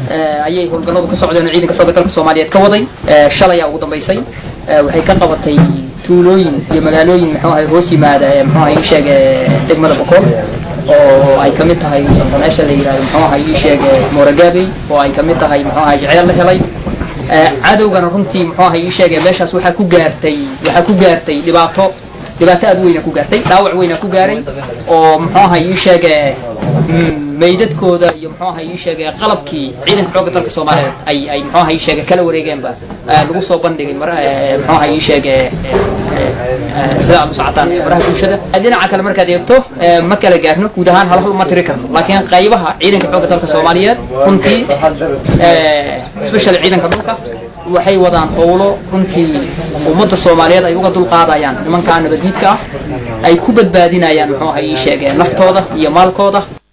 ayay howlgalladu ka socdeen oo ciidanka xoogga dalka soomaaliyeed ka waday shalayaa ugu dambaysay waxay ka qabatay tuulooyin iyo magaalooyin muxuu ahay hoos yimaada muxuu ahay ii sheeg degmada bokool oo ay kamid tahay meesha la yihahdo muxuu ahay ii sheeg mooragaabey oo ay kamid tahay muxuu ahay jeceel la helay cadowgana runtii muxuu ahay ii sheege meeshaas waxaa ku gaartay waxaa ku gaartay dhibaato dhibaato aad weyna ku gaartay dhaawac weyna ku gaaray oo muxuu ahay ii sheege meydadkooda iyo muxuu ahay ii sheege qalabkii ciidanka xoogga dalka soomaaliyeed ay ay muxuu ahay ii sheege kala wareegeenba lagu soo bandhigay mar muxuu ahay ii sheege sida aad u socotaan baraha bulshada dhinaca kale markaad eegto ma kala gaarno guud ahaan hal hal uma tiri karno laakiin qaybaha ciidanka xoogga dalka soomaaliyeed runtii special ciidanka dhulka waxay wadaan howlo runtii ummadda soomaaliyeed ay uga dulqaadayaan nimankaa nabadiidka ah ay ku badbaadinayaan muxuu ahay ii sheegeen naftooda iyo maalkooda